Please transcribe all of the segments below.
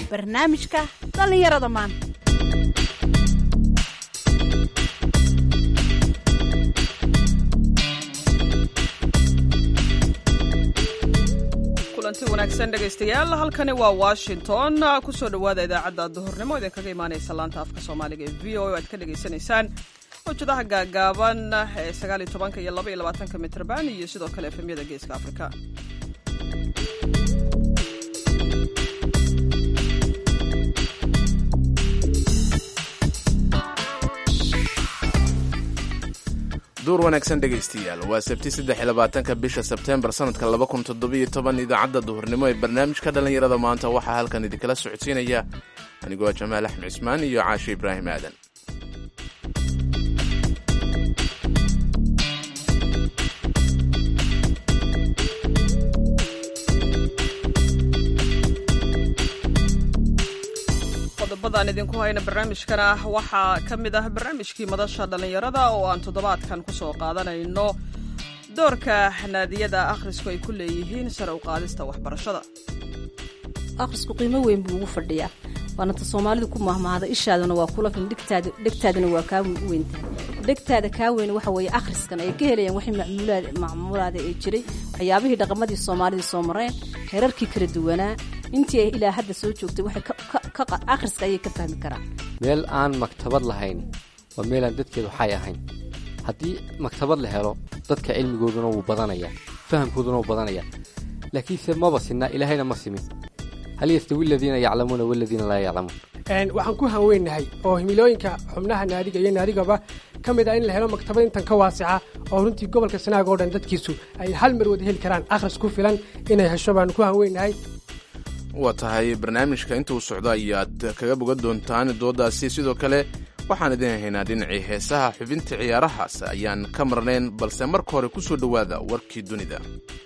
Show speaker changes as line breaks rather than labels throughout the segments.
barnaamijka dhallinyarada maanta
kulanti wanaagsan dhegaystayaal halkani waa washington kusoo dhowaada idaacadda duhurnimo idinkaga imaanaysa laanta afka soomaaliga ee v o o aad ka dhagaysanaysaan hojadaha gaagaaban ee sagaal iyo tobanka iyo laba iyo labaatanka mitrban iyo sidoo kale efemyada geeska afrika
duur wanaagsan dhegaystayaal waa sabti saddex iyo labaatanka bisha sebteembar sanadka laba kun toddobiyo toban idaacadda duhurnimo ee barnaamijka dhallinyarada maanta waxaa halkan idinkala socodsiinaya anigoo jamaal axmed cismaan iyo caashe ibraahim aadan
qodobadaan idinku hayna barnaamijkana waxaa ka mid ah barnaamijkii madasha dhallinyarada oo aan toddobaadkan ku soo qaadanayno doorka naadiyada akhrisku ay ku leeyihiin sare u qaadista waxbarashada
akhrisku qiimo weyn buu ugu fadhiyaa waanata soomaalidu ku mahmaahda ishaaduna waa kula fin dhegtaaduna waa kaa weyntahay dhegtaada kaa weyn waxa weeye akhriskan ay ka helayaan wixii macmuulaada ee jiray waxyaabihii dhaqamadii soomaalidii soo mareen herarkii kala duwanaa intii ay ilaa hadda soo joogtay waxay akhriska ayay ka fahmi karaan
meel aan maktabad lahayn waa meelaan dadkeedu waxay ahayn haddii maktabad la helo dadka cilmigooduna wuu badanayaa fahamkooduna wuu badanayaa laakiinse maba sinna ilaahayna ma simin hal yastawi aladiina yaclamuuna waladiina laa yaclamuun
waxaan ku hanweynahay oo himilooyinka xubnaha naadiga iyo naadigaba ka mid ah in la helo maktabad intan ka waasica oo runtii gobolka sanaag oo dhan dadkiisu ay hal mar wada heli karaan akhris ku filan inay hesho baan ku hanweynahay
waa tahay barnaamijka inta uu socdo ayaad kaga bogan doontaan doodaasi sidoo kale waxaan idin haynaa dhinacii heesaha xubinta ciyaarahaas ayaan ka marnayn balse marka hore ku soo dhowaada warkii dunida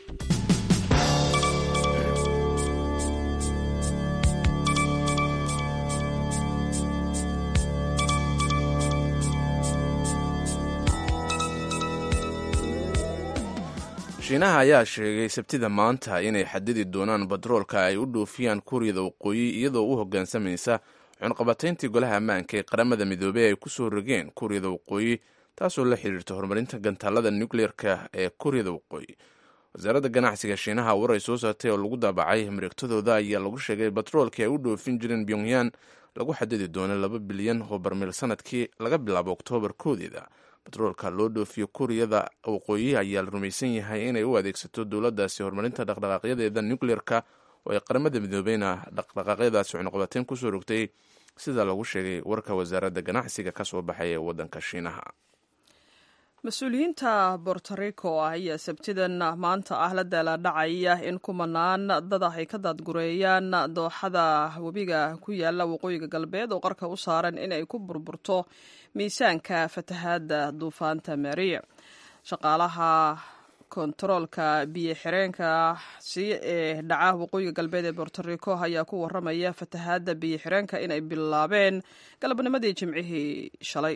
shiinaha ayaa sheegay sabtida maanta inay xadidi doonaan batroolka ay u dhoofiyaan kuuriyada waqooyi iyadoo u hoggaansamaysa cunqabatayntii golaha ammaanka ee qaramada midoobey ay ku soo rogeen kuuriyada waqooyi taasoo la xiriirta horumarinta gantaalada nukleerka ee kuuriyada waqooyi wasaaradda ganacsiga shiinaha war ay soo saartay oo lagu daabacay mareegtadooda ayaa lagu sheegay batroolkii ay u dhoofin jireen pyongyan lagu xadidi doono laba bilyan oo barmiil sanadkii laga bilaabo oktoobar koodeeda batroolka loo dhoofiyo kuuriyada waqooyi ayaa la rumaysan yahay inay u adeegsato dowladdaasi horumarinta dhaqdhaqaaqyadeeda nukleerka oo ay qaramada midoobeyna dhaqdhaqaaqyadaasi cunuqabateyn kusoo rogtay sida lagu sheegay warka wasaaradda ganacsiga ka soo baxay ee waddanka shiinaha
mas-uuliyiinta bortarico ayaa sabtidan maanta ah la daaladhacaya in kumanaan dad ah ay ka daadgureeyaan dooxada webiga ku yaala waqooyiga galbeed oo qarka u saaran inay ku burburto miisaanka fatahaadda duufaanta maria shaqaalaha kontaroolka biyo xireenka si ee dhaca waqooyiga galbeed ee bortarico ayaa ku waramaya fatahaadda biyo xireenka inay bilaabeen galabnimadii jimcihii shalay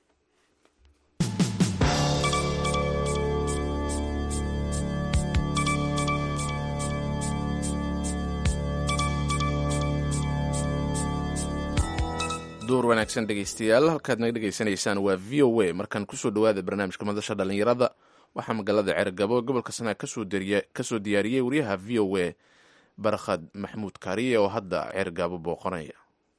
duur wanaagsan dhegaystayaal halkaad naga dhegaysanaysaan waa v o a markaan kusoo dhowaada barnaamijka madasha dhallinyarada waxaa magaalada ceergabo gobolka sanaag kasoo diyaariyey wariyaha v o a barkhad maxmuud kaariye oo hadda ceergabo booqanaya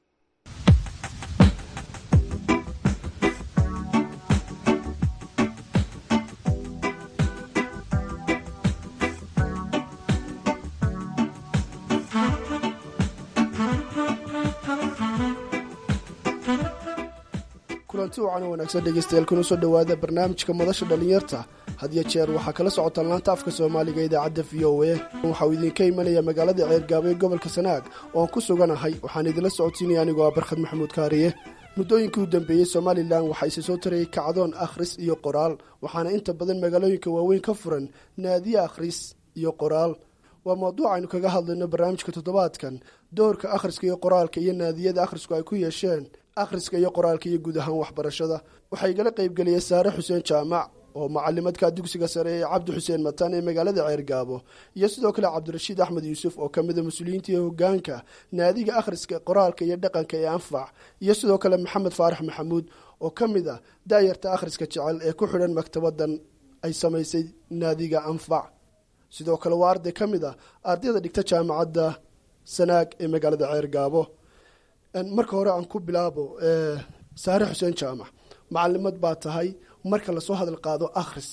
kulanti wacan wanaagsan dhegeystayaal kuna soo dhowaada barnaamijka madasha dhallinyarta hadiyo jeer waxaa kala socotaan laanta afka soomaaliga idaacadda v o a waxauu idinka imanaya magaalada ceergaabo ee gobolka sanaag oo aan ku suganahay waxaan idinla socodsiinaya anigoo ah barkhad maxamuud kaariye muddooyinkii u dambeeyey somalilan waxaa isi soo tarayay kacdoon akhris iyo qoraal waxaana inta badan magaalooyinka waaweyn ka furan naadiye akhris iyo qoraal waa mawduuc aynu kaga hadlayno barnaamijka toddobaadkan doorka akhriska iyo qoraalka iyo naadiyada akhrisku ay ku yeesheen akhriska iyo qoraalka iyo guud ahaan waxbarashada waxaa igala qaybgeliyay saare xuseen jaamac oo macalimadka dugsiga sare ee cabdi xuseen mataan ee magaalada ceergaabo iyo sidoo kale cabdirashiid axmed yuusuf oo ka mida mas-uuliyiinta iyo hogaanka naadiga akhriska qoraalka iyo dhaqanka ee anfac iyo sidoo kale maxamed faarax maxamuud oo ka mid a daayarta akhriska jecel ee ku xidhan maktabadan ay samaysay naadiga anfac sidoo kale waa arday ka mid a ardayda dhigta jaamacadda sanaag ee magaalada ceergaabo marka hore aan ku bilaabo saare xuseen jaamac macalimad baa tahay marka lasoo hadal qaado akhris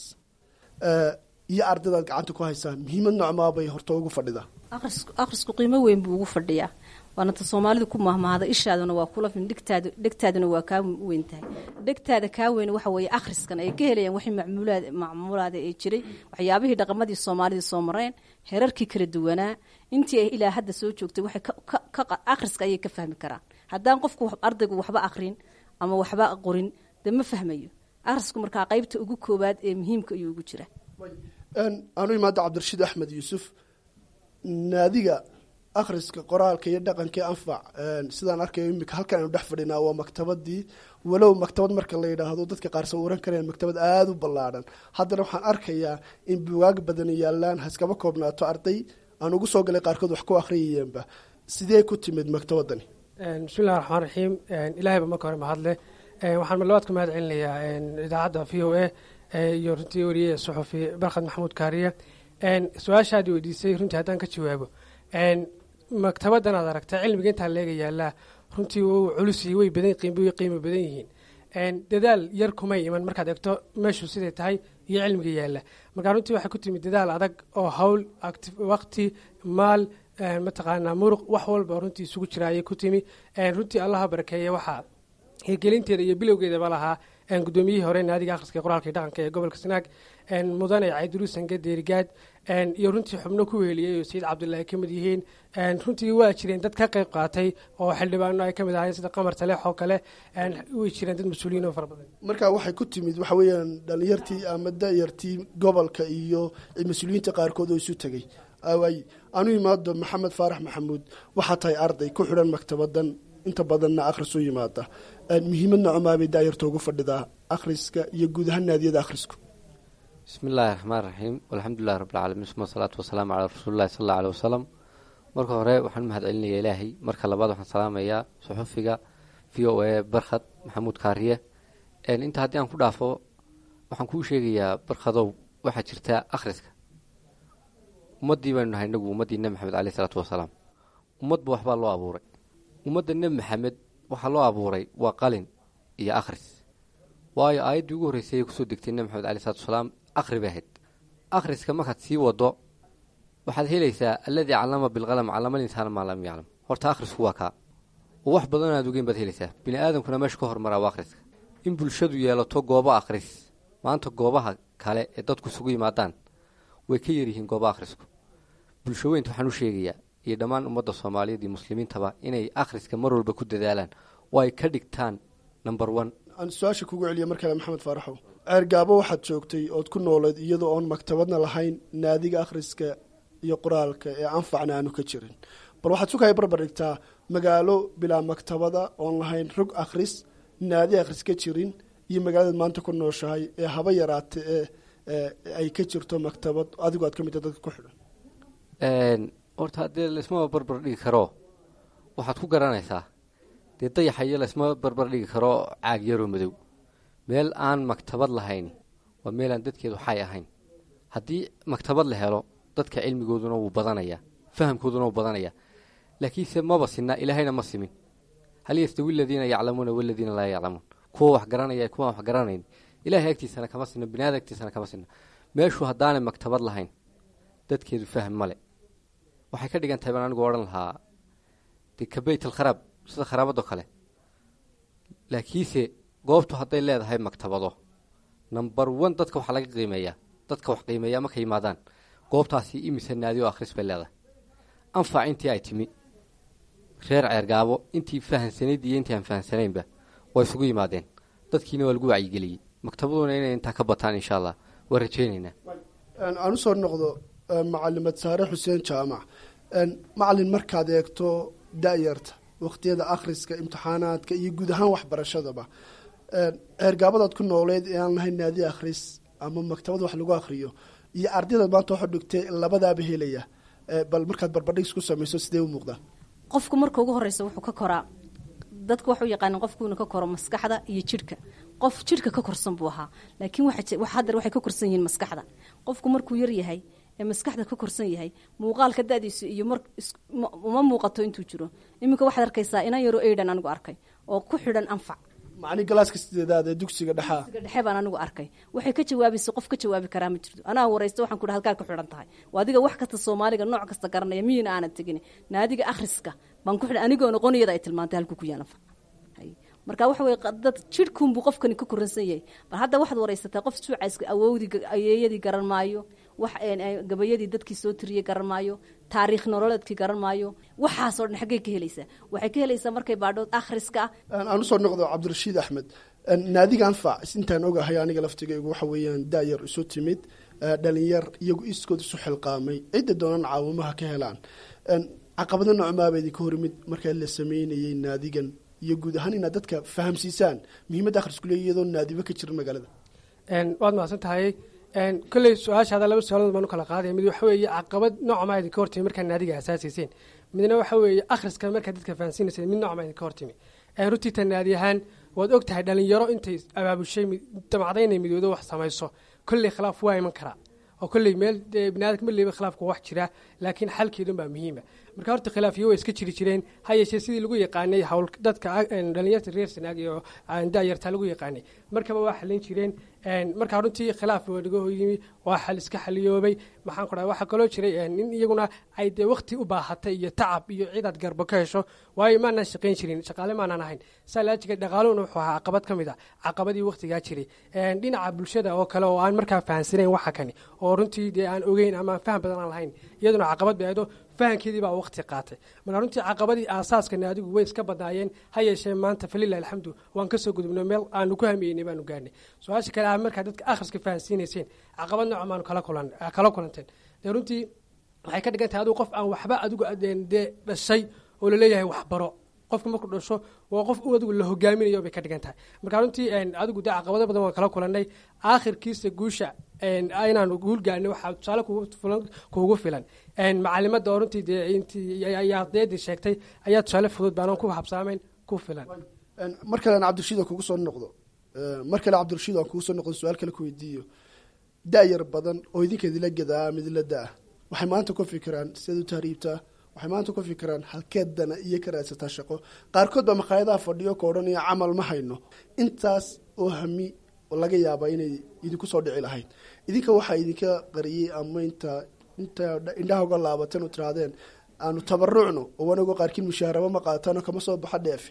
iyo ardaydaad gacanta ku haysaa muhiimad nocmaabay horta ugu fadhidaa
akhrisku qiimo weyn buu ugu fadhiyaa waana ta soomaalidu ku mahmaahda ishaaduna waa kula fin dhigtaad dhegtaaduna waa kaa weyn tahay dhegtaada kaa weyn waxa weeye akhriskan ay ka helayaan wixii macmuulaad macmuulaada ee jiray waxyaabihii dhaqamadii soomaalida soo mareen herarkii kala duwanaa intii ay ilaa hadda soo joogtay waxay akhriska ayay ka fahmi karaan haddaan qofku ardaygu waxba akhrin ama waxba qorin dee ma fahmayo akhrisku markaa qeybta ugu koowaad ee muhiimka ayuu ugu jira
aanu imaada cabdirashiid axmed yuusuf naadiga akhriska qoraalka iyo dhaqanka anfac sidaan arkayo imika halkan aynu dhex fadhinaa waa maktabadii walow maktabad marka la yidhaahdo dadka qaar sawiran kareen maktabad aada u ballaadhan haddana waxaan arkayaa in bugaag badan yaalaan haskaba koobnaato arday aan ugu soo galay qaarkood wax ku akhriyayeenba sidee ku timid maktabadani
bismillahi raxmaan raxiim ilaahayba marka hore mahadle waxaan marlabaad ku mahad celinayaa idaacadda v o a iyo runtii wariye suxufi barkhad maxamuud kaariye su-aashaad weydiisay runtii haddaan ka jawaabo maktabadan aad aragta cilmiga intaa leega yaalaa runtii wuu culus way badan way qiimo badan yihiin dadaal yar kumay iman markaad eegto meeshu siday tahay iyo cilmiga yaala markaa runtii waxay ku timid dadaal adag oo hawl waqti maal mataqaanaa muruq wax walba runtii isugu jira ayay ku timi runtii allaha barakeeye waxaa hirgelinteeda iyo bilowgeedaba lahaa gudoomiyihii hore naadiga akhriska qoraalka dhaqanka ee gobolka sanaag mudane cayduruusanka deerigaad iyo runtii xubno ku weheliyey oo sayid cabdulaahi ka mid yihiin runtii waa jireen dad ka qayb qaatay oo xildhibaano ay ka mid ahayn sida qamar taleex oo kale way jireen dad mas-uuliyiin oo fara badan
marka waxay ku timid waxa weeyaan dhalinyartii ama dayartii gobolka iyo mas-uuliyiinta qaarkood oo isu tegey away anu imaado maxamed faarax maxamuud waxaa tahay arday ku xidhan maktabadan inta badanna akhris u yimaada muhiimad nocomaabay daayarta ugu fadhidaa akhriska iyo guud ahaan naadiyada akhrisku
bismi illaahi raxmaan raxiim alxamdulilahi rabbilcaalamiin suma asalaatu wasalaamu calaa rasuulillahi sal alla aleh wasalam marka hore waxaan u mahad celinayaa ilaahay marka labaad waxaan salaamayaa suxufiga v o a barkhad maxamuud kaariye inta haddii aan ku dhaafo waxaan kuu sheegayaa barkhadow waxaa jirta akhriska ummaddii baynu nahay inagu ummaddii nebi maxamed caleyh isalaatu wasalaam ummadba waxbaa loo abuuray ummadda nebi maxamed waxaa loo abuuray waa qalin iyo akhris waayo aayaddii ugu horreysay ay kusoo degtay nebi maxamed alei salatu wasalaam akhri bay ahayd akhriska markaad sii wado waxaad helaysaa alladii callama bilqalam callama linsaana maa lam yaclam horta akhrisku waa kaa oo wax badan aad ogeyn baad helaysaa bini aadamkuna meesha ka hormaraa waa akhriska in bulshadu yeelato goobo akhris maanta goobaha kale ee dadku isugu yimaadaan way ka yaryihiin gooba akhrisku bulsho weynta waxaan u sheegayaa iyo dhammaan ummadda soomaaliyeed iyo muslimiintaba inay akhriska mar walba ku dadaalaan oo ay ka dhigtaan number one
aan su-aasha kugu celiya mar kale maxamed faaraxow ceergaabo waxaad joogtay ood ku noolayd iyadoo oon maktabadna lahayn naadiga akhriska iyo qoraalka ee anfacna aanu ka jirin bal waxaad sukaya barbar dhigtaa magaalo bilaa maktabada oon lahayn rog akhris naadi akhris ka jirin iyo magaaladaad maanta ku nooshahay ee haba yaraate ee ay ka jirto maktabad adigu aad ka mid tahay dadka ku xidhan
horta haddee laysma barbar dhigi karo waxaad ku garanaysaa dee dayaxa iyo laysma barbar dhigi karo caag yaroo madow meel aan maktabad lahayn waa meel aan dadkeedu xay ahayn haddii maktabad la helo dadka cilmigooduna wuu badanayaa fahamkooduna wuu badanayaa laakiinse maba sinna ilaahayna ma simin hal yastawi aladiina yaclamuuna waladiina laa yaclamuun kuwa wax garanaya kuwaan wax garanayn ilahay agtiisana kama sinno biniaada agtiisana kama sinno meeshuu haddaanay maktabad lahayn dadkeedu fahm male waxay ka dhigan tahay baan anigu odhan lahaa dee ka beyt alkharaab sida kharaabadoo kale laakiinse goobtu hadday leedahay maktabado number one dadka waxaa laga qiimeeyaa dadka wax qiimeeyaa markay yimaadaan goobtaasi imise naadi oo akhris bay leedahay anfac intii ay timi reer ceergaabo intii fahansanayd iyo intii aan fahansanaynba waa isugu yimaadeen dadkiina waa lagu wacyigeliyey maktabaduna inay intaa ka bataan insha allah waa rajaynaynaa
aan usoo noqdo macalimad saare xuseen jaamac macalin markaad eegto da-yarta waqtiyada akhriska imtixaanaadka iyo guud ahaan waxbarashadaba ceergaabadaad ku nooleed ee aan lahayn naadi akhris ama maktabad wax lagu akriyo iyo ardayda maanta waxa dhigtay labadaaba helaya bal markaad barbardhig isku samayso sidee u muuqdaa
qofku marka ugu horeysa wuxuu ka koraa dadku waxu yaqaanin qofku inuu ka koro maskaxda iyo jidhka qof jidhka ka korsan buu ahaa laakiin haddar waxay ka korsan yihiin maskaxda qofku markuu yar yahay ee maskaxda ka korsan yahay muuqaalka da-diisu iyo mar uma muuqato intuu jiro iminka waxaad arkaysaa inan yaroo eydan anigu arkay oo ku xidhan anfac
macni galaaska sideedaad ee dugsiga dhexaa
dugsiga dhexe baan anigu arkay waxay ka jawaabaysa qof ka jawaabi karaa ma jirto anaa waraysta waxaan ku dhaha halkaa ku xidhan tahay waa adiga wax kasta soomaaliga nooc kasta garanaya miyina aanad tegin naadiga akhriska baan ku xidhan anigoo noqoniyada ay tilmaantay halku ku yaala marka waxa weye dad jidhkuunbuu qofkani ka koransan yahay bal hadda waxaad waraysataa qof suucayska awowdii ayeeyadii garan maayo wax gabayadii dadkii soo tiriyey garan maayo taariikh nololeedkii garan maayo waxaasoo dhan xaggey ka helaysaa waxay ka helaysaa markay baadhood akhriska ah
aan usoo noqdo cabdirashiid axmed naadiga anfac intaan ogahay aniga laftigaygu waxa weeyaan daayar isu timid dhalinyar iyagu iskood isu xilqaamay cidda doonan caawimaha ka helaan caqabado noocmaaba idinka horimid markaa la sameynayay naadigan iyo guud ahaan inaad dadka fahamsiisaan muhiimadda akhrisku leey iyadoo naadiba ka jirin magaalada
waad mahadsan tahay kolley su-aashaada laba su-aalood baan u kala qaadaya mid waxa weeye caqabad noocmaa idinka hortimi markaa naadiga asaasiyseen midna waxa weeye akhriska markaa dadka fahamsiinayseen mid noocmaa idinka hortimi runtii ta naadi ahaan waad og tahay dhalinyaro intay abaabushay damacda inay midoodo wax samayso kolley khilaaf waa iman karaa oo kolley meel biniadamka maliba khilaafku wax jira laakiin xalkeedun baa muhiima marka horta khilaafiyo way iska jiri jireen ha yeeshee sidii lagu yaqaanay hawl dadka dhalinyarta reer sanaag iyo daayartaa lagu yaqaanay markaba waa xalin jireen markaa runtii khilaaf wanaga yimi waa xal iska xaliyoobay maxaan ku dhaha waxaa kaloo jiray in iyaguna ay dee waqti u baahatay iyo tacab iyo cidaad garbo ka hesho waayo maanaan shaqayn jirin shaqaale maanaan ahayn saa laajiga dhaqaaluhuna wuxuu ahaa caqabad ka mid a caqabadii waqtigaa jiray dhinaca bulshada oo kale oo aan markaa fahansanayn waxa kani oo runtii dee aan ogeyn ama faham badan aan lahayn iyaduna caqabad bay aydo fahankeedii baa waqti qaatay marka runtii caqabadii aasaaska naadigu way iska badnaayeen ha yeeshee maanta falilah alxamdu waan kasoo gudubno meel aanu ku hamiyeynay baanu gaarnay su-aasha kale ah markaa dadka akhriska fahansiinayseen caqabad nooca maanu kala kulan kala kulanteen dee runtii waxay ka dhigan tahay adigu qof aan waxba adigu dee dhashay oo laleeyahay waxbaro qofka markuu dhasho waa qof u adigu la hogaaminayo bay ka dhigan tahay marka runtii adigu dee caqabado badan waan kala kulanay aakhirkiisa guusha inaanu guul gaarnay waxaa tusaale kuugu filan macalimada oo runtii dee intii ardaydii sheegtay ayaa tusaale fudud baanan ku habsaamayn ku filan
mar kale aan cabdirashiid aan kugu soo noqdo mar kale cabdirashiid aan kugu soo noqdo su-aal kale ku weydiiyo da-yar badan oo idinka idila gadaa ama idila da-ah waxay maanta ku fikiraan sidaad u tahriibtaa waxay maanta ku fikiraan halkeedana iyo ka raadsataa shaqo qaarkood baa makhaayadaha fadhiyo ka odhanaya camal ma hayno intaas oo hami laga yaabaa inay idinku soo dhici lahayd idinka waxaa idinka qariyey ama inta inta indhaha uga laabatan oo tirahdeen aanu tabarucno oo wanago qaarkiin mushaharaba ma qaatano kama soo baxa dheefe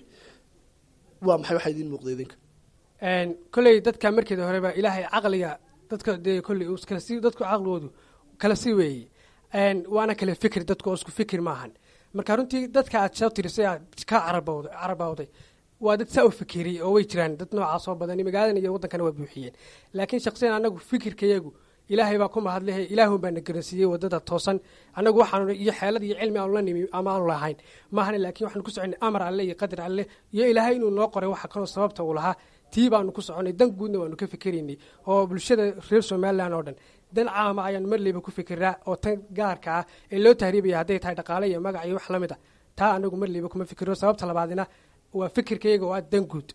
waa maxay waxaa idiin muuqda idinka
kolley dadka markeeda horeba ilaahay caqliga dadka dee kolley kala si dadku caqligoodu kala si weeye waana kala fikir dadku oo isku fikir maahan marka runtii dadka aad soo tirisay aad ka carabawd carabawday waa dad saa u fikiriyey oo way jiraan dad noocaas oo badan magaaladan iyo waddankana waa buuxiyeen laakiin shaksiyan anagu fikirkayagu ilaahay baa ku mahadlehe ilaahun baa na garansiiyey wadada toosan anagu waxaanu iyo xeelad iyo cilmi aanu la nimi ama aanu lahayn maahane laakiin waxaanu ku soconay amar alle iyo qadar alle iyo ilaahay inuu noo qoray waxa kaloo sababta uu lahaa tii baanu ku soconay dan guudna waanu ka fikiraynay oo bulshada reer somalilan oo dhan dan caama ayaan marleyba ku fikiraa oo tan gaarka ah ee loo tahriibaya hadday tahay dhaqaale iyo magac iyo wax la mid a taa anagu marleyba kuma fikiro sababta labaadina waa fikirkayaga oo ah dan guud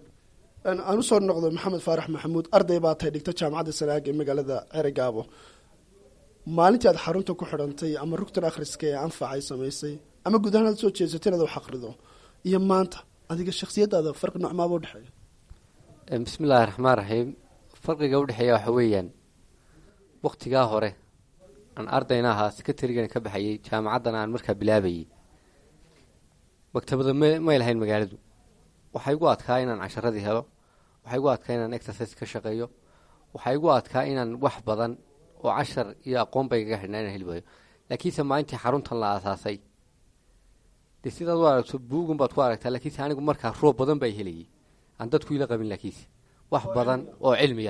aan usoo noqdo maxamed faarax maxamuud arday baa tahay dhigta jaamacadda sanaag ee magaalada ceregaabo maalintii aad xarunta ku xidhantay ama rugtan akhriska ee anfac ay samaysay ama guud ahaan aad soo jeesatay inaad wax akhrido iyo maanta adiga shakhsiyadaada farqi noocmaaba udhexeeya
bismi illaahi raxmaan raxiim farqiga udhexeeya waxa weeyaan waktigaa hore aan ardayna ahaa sekretarigan ka baxayay jaamacaddana aan markaa bilaabayay maktabada m may lahayn magaaladu waxaa igu adkaa inaan casharadii helo waxaa igu adkaa inaan exercise ka shaqeeyo waxaa igu adkaa inaan wax badan oo cashar iyo aqoon bay gaga xidhnaa inaan heli waayo laakiinse maalintii xaruntan la aasaasay dee sidaad u aragto buugun baad ku aragtaa laakiinse anigu markaa roob badan baa helayay aan dadku ila qabin laakiinse wax badan oo cilmiya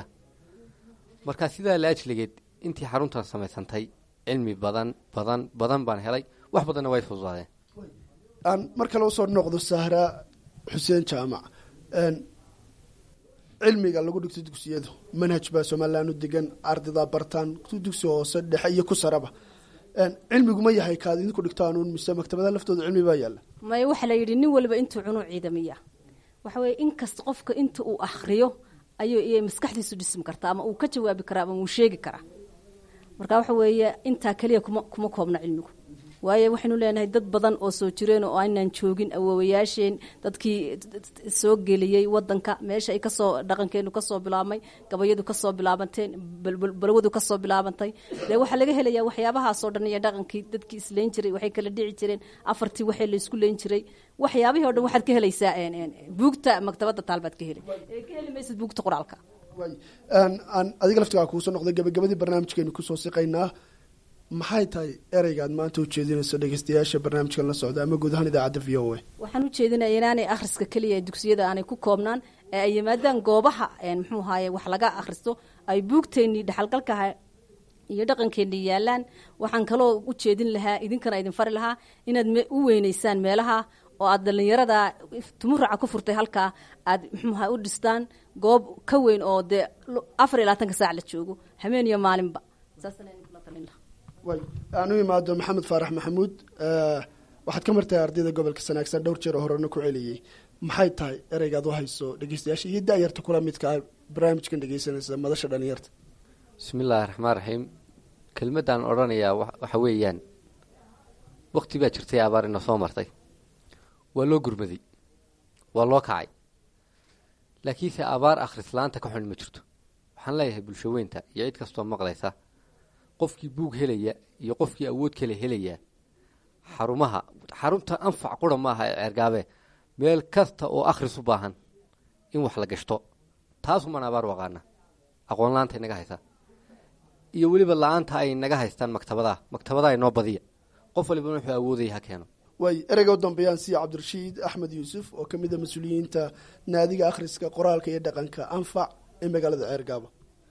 markaa sidaa la ajligeed intii xaruntan samaysantay cilmi badan badan badan baan helay wax badanna way fududaadeen
aan mar kale usoo noqdo sahra xuseen jaamac cilmiga lagu dhigto dugsiyadu manhaj baa somalilan u degan ardadaa bartaan dugsi hoose dhexe iyo ku saraba cilmigu ma yahay kaad idinku dhigtaan mise maktabada laftooda cilmi baa yaalla
maya waxaa la yidhi nin waliba intuu cunuu ciidamiya waxa weye inkasta qofka inta uu akhriyo ayuu iyay maskaxdiisu dhismi kartaa ama uu ka jawaabi karaa ama uu sheegi karaa marka waxa weeye intaa keliya kuma kuma koobna cilmigu waayo waxaynu leenahay dad badan oo soo jireen oo aynaan joogin awoowayaasheen dadkii soo geliyey wadanka meesha ay kasoo dhaqankeenu kasoo bilaabmay gabayadu kasoo bilaabanteen balwadu kasoo bilaabantay dee waxaa laga helayaa waxyaabahaasoo dhan iyo dhaqankii dadkii isleyn jiray waxay kala dhici jireen afartii waxay laysku leyn jiray waxyaabihii o dhan waxaad ka helaysaa buugta maktabada taalbaad ka helay ee ka heli maysid buugta qoraalka
aan adiga laftigaa kuusoo noqday gabagabadii barnaamijkeenu kusoo siqaynaa maxay tahay ereyga aad maanta ujeedinayso dhegeystayaasha barnaamijkan la socda ama guud ahaan idaacadda v o a
waxaan ujeedinaya inaanay akhriska keliya ee dugsiyada aanay ku koobnaan ee ay yimaadaan goobaha muxuu ahaye wax laga akhristo ay buugteennii dhexalgalkaha iyo dhaqankeennii yaalaan waxaan kaloo u jeedin lahaa idinkana idin fari lahaa inaad u weyneysaan meelaha oo aad dhallinyarada tumuraca ku furtay halkaa aad muxuuha u dhistaan goob ka weyn oo dee afar iyo labaatanka saac la joogo habeen iyo maalinba saasana idinkula talin lahaa
way aan u imaado maxamed faarax maxamuud waxaad ka martahay ardayda gobolka sanaagsan dhowr jeer oo horena ku celiyey maxay tahay ereygaad u hayso dhegeystayaasha iyo da-yarta kula midka ah barnaamijkan dhegeysanaysa madasha dhalinyarta
bismi illaahi raxmaan raxiim kelmaddaan odhanayaa waxa weeyaan wakti baa jirtay abaar ina soo martay waa loo gurmaday waa loo kacay laakiinse abaar akhrislaanta ka xun ma jirto waxaan leeyahay bulsho weynta iyo cid kastoo maqlaysa qofkii buug helaya iyo qofkii awood kale helaya xarumaha xarunta anfac qura maaha ee ceergaabe meel kasta oo akhris u baahan in wax la gashto taasumaan abaar waqaana aqoon la-aanta inaga haysaa iyo weliba la-aanta ay naga haystaan maktabadaha maktabadaha inoo badiya qof waliba wuxuu awoodaya ha keeno
way ereyga u dambeeyaan siya cabdirashiid axmed yuusuf oo ka mid a mas-uuliyiinta naadiga akhriska qoraalka iyo dhaqanka anfac ee magaalada ceergaabo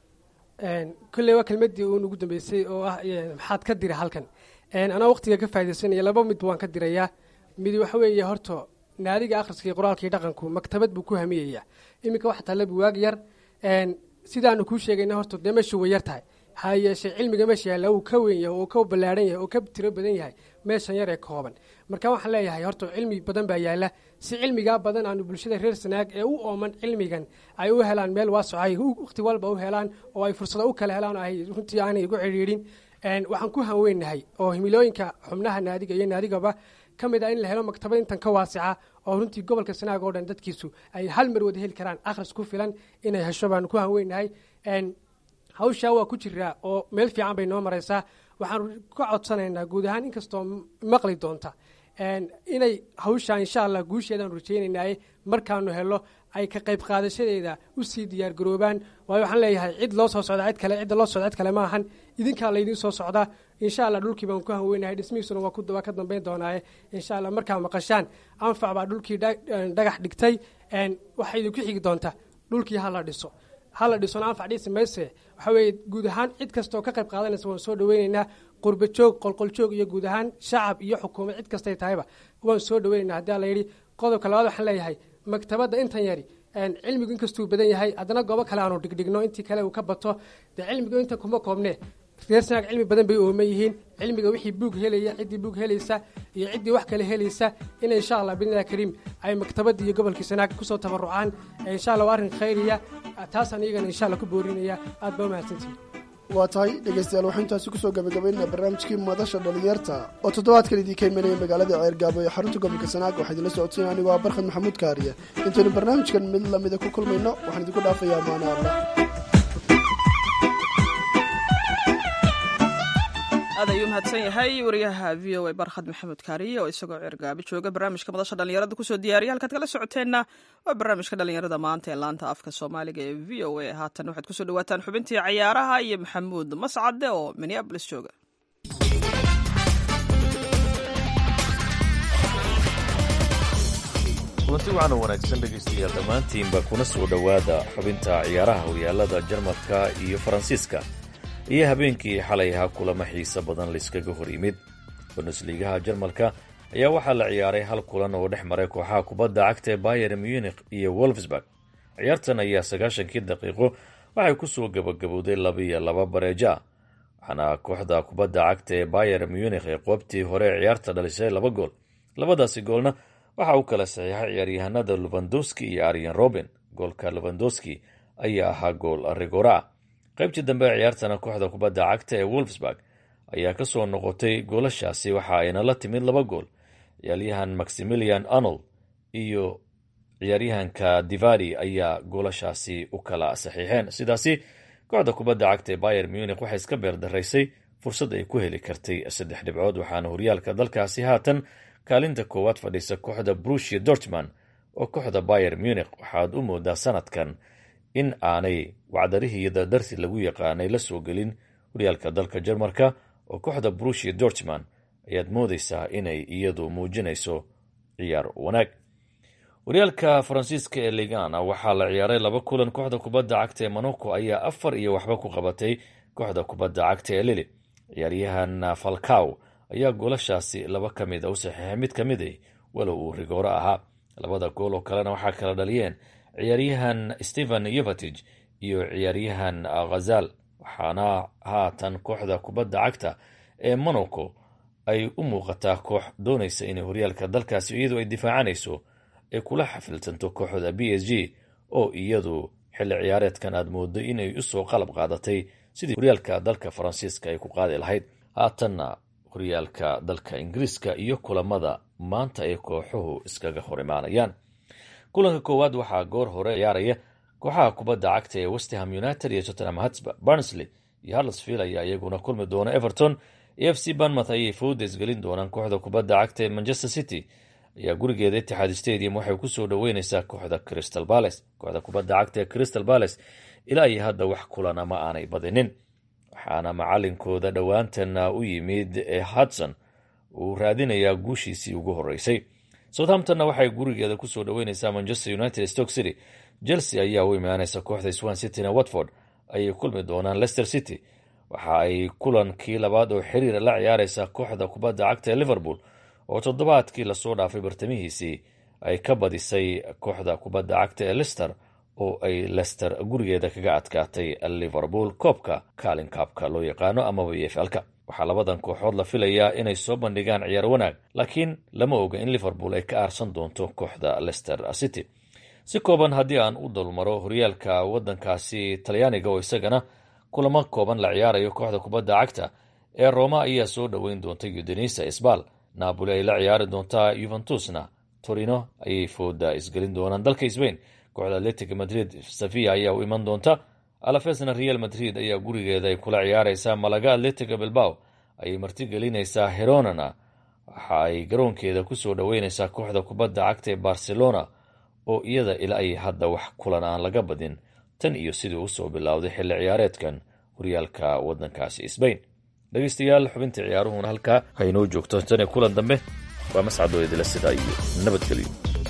kolley waa kelmadii uun ugu dambeysay oo ah maxaad ka dira halkan anaa waqtiga ka faa'idaysanaya laba mid waan ka dirayaa mid waxa weeye horta naadiga akhriska iyo qoraalka iyo dhaqanku maktabad buu ku hamiyaya iminka waxa taalla buwaag yar sidaanu kuu sheegayna horta dee meeshu way yar tahay ha yeeshee cilmiga meesha yaalla uu ka weyn yahay oo ka ballaadhan yahay oo ka tiro badan yahay meeshan yar ee kooban marka waxaan leeyahay horta cilmi badan baa yaalla si cilmigaa badan aanu bulshada reer sanaag ee u ooman cilmigan ay u helaan meel waasoc ay waqti walba u helaan oo ay fursado u kala helaan ay runtii aanay igu cidhiidhin waxaan ku hanweynahay oo himilooyinka xubnaha naadiga iyo naadigaba ka mid ah in la helo maktabad intan ka waasica oo runtii gobolka sanaag oo dhan dadkiisu ay hal mar wada heli karaan akhris ku filan inay hesho baan ku hanweynahay hawshaa waa ku jiraa oo meel fiican bay noo maraysaa waxaan ka codsanaynaa guud ahaan inkastoo maqli doonta inay hawshaa insha allah guusheedaan rajaynaynaaye markaanu helo ay ka qayb qaadashadeeda usii diyaargaroobaan waayo waxaan leeyahay cid loo soo socda cid kale cidda loo socda cid kale ma ahan idinkaa laydiin soo socdaa insha allah dhulkii baan ku hanweynahay dhismihiisuna waa ka dambeyn doonaaye insha allah markaa maqashaan anfac baa dhulkii dhagax dhigtay waxay idinku xigi doontaa dhulkii hala dhiso hala dhisona anfac dhisi mayse waxa weeye guud ahaan cid kastaoo ka qayb qaadanaysa waan soo dhaweyneynaa qurba joog qolqoljoog iyo guud ahaan shacab iyo xukuumad cid kastay tahayba waan soo dhaweynayna haddii la yidhi qodobka labaad waxaan leeyahay maktabadda intan yari cilmigu inkastuu badan yahay haddana goobo kale aanu dhigdhigno intii kale uu ka bato dee cilmigu intan kuma koobne reer sanaag cilmi badan bay ooman yihiin cilmiga wixii buug helaya ciddii buug helaysa iyo ciddii wax kale helaysa in insha allah bidnillahi kariim ay maktabadii iyo gobolkii sanaag kusoo tabarucaan insha allah waa arrin khayriya taasaan iyagana insha allah ku boorinaya aad baa umahadsantihin
waa tahay dhegeystayaal waxaa intaasi kusoo gabagabaynaa barnaamijkii madasha dhalinyarta oo toddobaadkan idiinka imanaya magaalada ceergaabo ee xarunta gobolka sanaag waxaa idinla socodsiina anigoo ah barkhad maxamuud kaariye intaynu barnaamijkan mid lamida ku kulmayno waxaan idinku dhaafayaa maana allah
aad ayuu mahadsan yahay wariyaha v o a barkhad maxamed kaariye oo isagoo ceergaabi jooga barnaamijka madasha dhalinyarada kusoo diyaariya halkaad kala socoteenna waa barnaamijka dhalinyarada maanta ee laanta afka soomaaliga ee v o a haatan waxaad kusoo dhawaataan xubintii cayaaraha iyo maxamuud mascade oo minneabolis jooga
kulanti wacan wanaagsan dhegaystayaal dhammaantiinba kuna soo dhowaada xubinta ciyaaraha horyaalada jarmalka iyo faransiiska iyo habeenkii xalay ahaa kulamo xiise badan layskaga hor yimid bundesliigaha jarmalka ayaa waxaa la ciyaaray hal kulan oo dhex maray kooxaha kubadda cagta ee bayer munich iyo wolfsburg ciyaartan ayaa sagaashankii daqiiqo waxay kusoo gabagabowday labiiyo laba bareejo ah waxaana kooxda kubadda cagta ee bayer munich ee qoobtii hore ee ciyaarta dhalisay laba gool labadaasi goolna waxa uu kala saxiixay ciyaaryahanada lubandowski iyo aryan roben goolka lubandowski ayaa ahaa gool rigora ah qaybtii dambe ee ciyaartana kooxda kubadda cagta ee wolfsburg ayaa kasoo noqotay goolashaasi waxa ayna la timid laba gool ciyaaryahan maximilian arnold iyo ciyaaryahanka divadi ayaa goolashaasi u kala saxiixeen sidaasi kooxda kubadda cagta ee bayer munich waxay iska beerdaraysay fursad ay ku heli kartay saddex dhibcood waxaana horyaalka dalkaasi haatan kaalinta koowaad fadhiisa kooxda brushia dortman oo kooxda bayer munich waxaad u moodaa sanadkan in aanay wacdarihii dardartii lagu yaqaanay la soo gelin horyaalka dalka jarmarka oo kooxda brushia dortman ayaad moodaysaa inay iyadu muujinayso ciyaar wanaag horyaalka faransiiska ee ligana waxaa la ciyaaray laba kulan kooxda kubadda cagta ee monaco ayaa afar iyo waxba ku qabatay kooxda kubadda cagta ee lili ciyaaryahan falcaw ayaa goolashaasi laba ka mid a u saxiixay mid ka mid a walow uu rigooro ahaa labada gool oo kalena waxaa kala dhaliyeen ciyaaryahan stephen yovatij iyo ciyaaryahan khazal waxaana haatan kooxda kubadda cagta ee monaco ay u muuqataa koox doonaysa inay horyaalka dalkaasi iyadu ay difaacanayso ay kula xafiltanto kooxda b s g oo iyadu xilli ciyaareedkan aad moodo inay usoo qalab qaadatay sidii horyaalka dalka faransiiska ay ku qaadi lahayd haatanna horyaalka dalka ingiriiska iyo kulamada maanta ay kooxuhu iskaga hor imaanayaan kulanka koowaad waxaa goor hore ciyaaraya kooxaha kubadda cagta ee westham united iyo tottenham hotspur barnsley iyo harlesfield ayaa iyaguna kulmi doona everton e f c banmouth ayay fowdes gelin doonaan kooxda kubadda cagta ee manchester city ayaa gurigeeda itixaad stadium waxay kusoo dhaweyneysaa kooxda crystal bales kooxda kubadda cagta ee crystal bales ilaa iyo hadda wax kulana ma aanay badinin waxaana macalinkooda dhowaantan u yimid ee hudson uu raadinayaa guushiisii ugu horeysay southamptonna waxay gurigeeda kusoo dhaweyneysaa manchester united stoke city chelsea ayaa u imaaneysa kooxda swan cityna watford ayay kulmi doonaan leicester city waxa ay kulankii labaad oo xiriira la ciyaareysaa kooxda kubadda cagta ee liverpool oo toddobaadkii lasoo dhaafay bartamihiisii ay ka badisay kooxda kubadda cagta ee lister oo ay lester gurigeeda kaga adkaatay liverpool koobka kaalin kaabka loo yaqaano amaba eflka waxaa labadan kooxood la filayaa inay soo bandhigaan ciyaar wanaag laakiin lama oga in liverpool ay ka aarsan doonto kooxda lester city si kooban haddii aan u dulmaro horyaalka wadankaasi talyaaniga oo isagana kulamo kooban la ciyaarayo kooxda kubadda cagta ee roma ayaa soo dhoweyn doonta udinisa sbal napoli ay la ciyaari doontaa yuventusna torino ayay fooda isgelin doonaan dalka sbain kooxda atletic madrid sevilla ayaa u iman doonta alafesna real madrid ayaa gurigeeda ay kula ciyaareysaa malaga atletica bilbao ayay martigelineysaa heronana waxa ay garoonkeeda kusoo dhaweyneysaa kooxda kubadda cagta ee barcelona oo iyada ila ay hadda wax kulan aan laga badin tan iyo sidii usoo bilowday xilli ciyaareedkan horyaalka wadankaasi sbain dhegeystayaal xubinta ciyaaruhuna halkaa haynoo joogto tan iyo kulan dambe waa mascadoo idila sidaa iyo nabadgelyo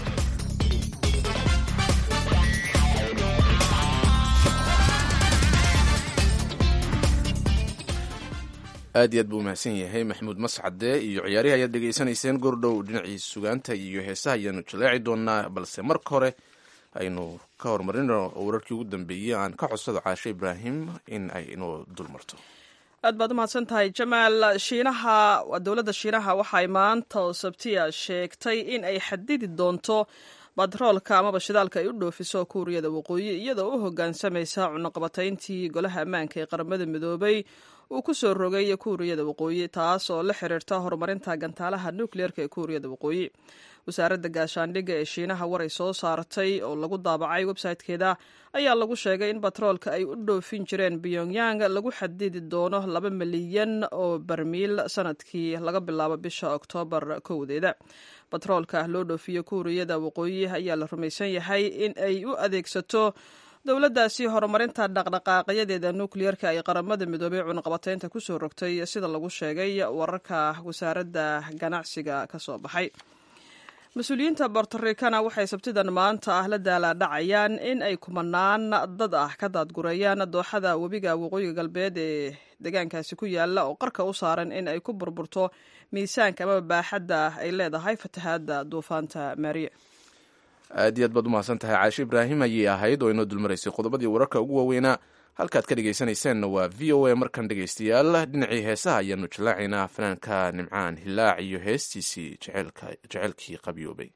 aad iyo aad buu umahadsan yahay maxamuud mascade iyo ciyaarihi ayaad dhegaysanayseen gordhow dhinacii sugaanta iyo heesaha ayaanu jaleeci doonaa balse marka hore aynu ka horumarino wararkii ugu dambeeyey aan ka codsado caashe ibraahim in ay inoo dulmarto
aad baad umahadsan tahay jamaal shiinaha dowladda shiinaha waxay maanta oo sabtiya sheegtay in ay xadidi doonto batroolka amaba shidaalka ay u dhoofiso kuuriyada waqooyi iyadoo u hogaansamaysa cunaqabatayntii golaha ammaanka ee qaramada midoobay uu ku soo rogay kuuriyada waqooyi taas oo la xiriirta horumarinta gantaalaha nukleerka ee kuuriyada waqooyi wasaaradda gaashaandhigga ee shiinaha war ay soo saartay oo lagu daabacay websaytekeeda ayaa lagu sheegay in batroolka ay u dhoofin jireen pyongyang lagu xadidi doono laba milyan oo barmiil sanadkii laga bilaabo bisha oktoobar kowdeeda batroolka loo dhoofiyo kuuriyada waqooyi ayaa la rumaysan yahay in ay u adeegsato dowladdaasi horumarinta dhaqdhaqaaqyadeeda nukliyeerka ay qaramada midoobay cunaqabataynta kusoo rogtay sida lagu sheegay wararka wasaaradda ganacsiga ka soo baxay mas-uuliyiinta bortorikana waxay sabtidan maanta ah la daalaadhacayaan in ay kumanaan dad ah ka daadgureeyaan dooxada webiga waqooyiga galbeed ee deegaankaasi ku yaala oo qarka u saaran in ay ku burburto miisaanka amaba baaxadda ay leedahay fatahaadda duufaanta maariya
aad iyo aad baad umahadsan tahay caashe ibraahim ayay ahayd oo inoo dulmaraysay qodobadii wararka ugu waaweynaa halkaad ka dhegaysanayseena waa v o a markan dhegaystayaal dhinacii heesaha ayaanu jallaacaynaa fanaanka nimcaan hilaac iyo heestiisii jeceylkii qabyoobay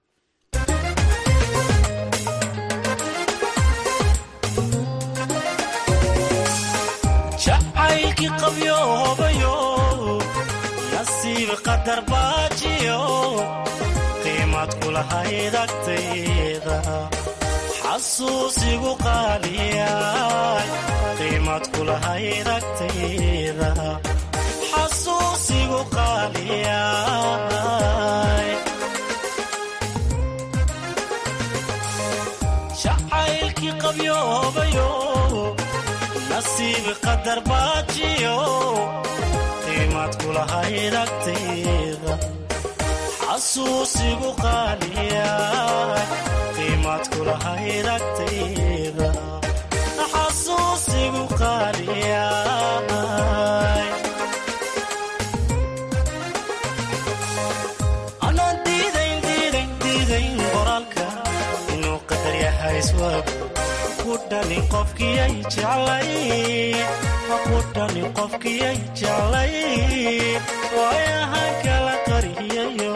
jacaylkii qabyoobayo nasiib qadar baajiyo qiimad kulahayd agtayda xasuusigu qaaliyay qiimad kulahayd agtayda xasuusigu qaaliyay jacaylkii qabyoobayo nasiib qadar baajiyo qiimad kulahayd agtayda xasuusigu qaaliyay qiimad kulahayd agtayda xasuusigu qaaliyay anaan diidayn diidayn diidayn qoraalka inuu qadar yahay iswaagu kudhani qofkiyay jeclay kudhani qofkiyay jeclay waayahan kala qariyayo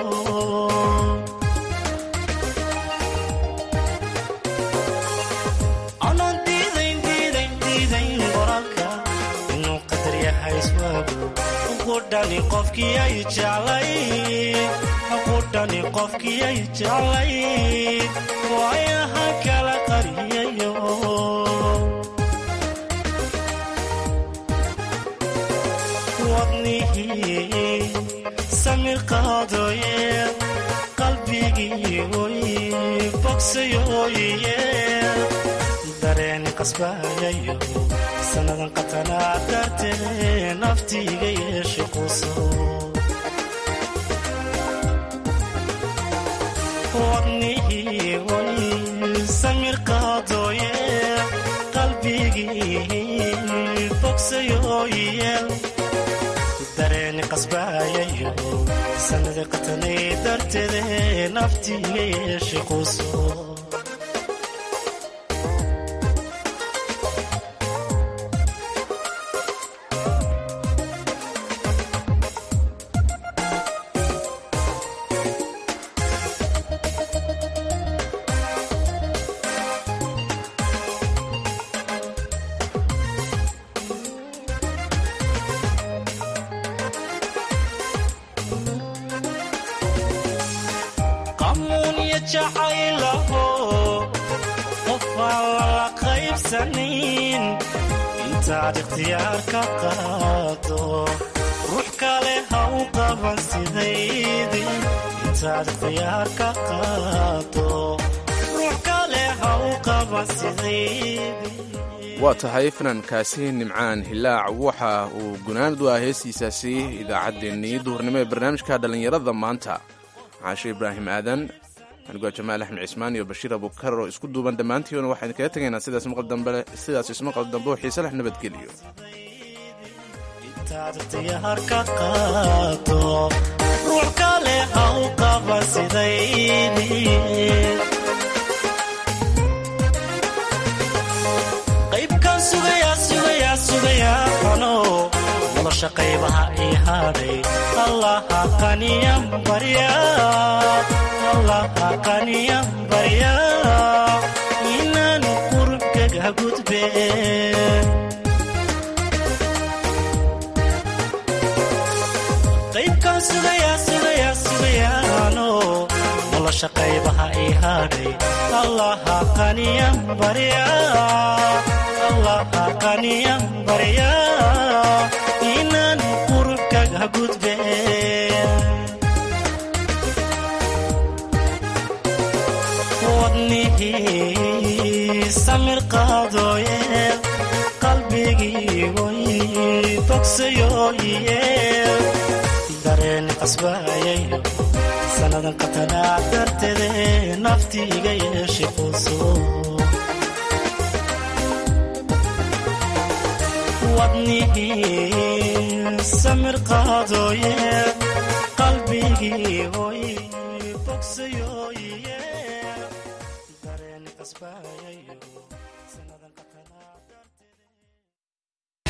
anaan diidayn diidayn diidayn qoraalka inuu qadar yahay iswaagu kudhani qofkiyay jeclay kudhani qofkiyay jeclay waayahan kala qariyayo wadnihii samir qaadooye qalbigii oy bogsayooye dareen qasbayayo sannadan qatanaa dartee naftiiga yeesha quso wadnihii oy samir qaadooye qalbigii bogsayooye dareeni qasbaayayo sannadii qatanay darteede naftiiga yeesha quso qamuunya jacaylaho qofaan lala qaybsanin intaad ikhtiyaar ka qaado ruux kale ha u qaban sidaydii intaad ikhtiyaar ka qaado ruux kale ha u qaban sidaydii
waa tahay fanaankaasi nimcaan hilaac waxa uu gunaanad u ah heestiisaasi idaacaddeenii duhurnimo ee barnaamijka dhallinyarada maanta caashe ibraahim aadan anigoo jamaal axmed cismaan iyo bashiir abukar oo isku duuban dhammaantiina waxaan kaga tegaynaa sidaas sidaas ismaqal dambe oo xiise leh nabadgeliyo
intaad ikhtiyaar ka qaado ruux kale ha u qaban sidaydii qaybkaan sugayaa sugayaa sugayaa ano nolosha qaybaha ii hadhay allaha qaniyan barya allaha qaniyan barya inaan qurubkaga gudbe qaybkaan sugayaa sugayaa sugayaano nolosha qaybaha ii hadhay allaha qaniyan barya allaha qaniyan barya inaan qurubkaga gudbe wadnihii samir qaadooye qalbigii oy bogsayooye dareen qasbayayo sannadan qatanaa darteede naftiiga yeesha quso wadnihii samir qaadooye qalbigii oy bogsayooye waayay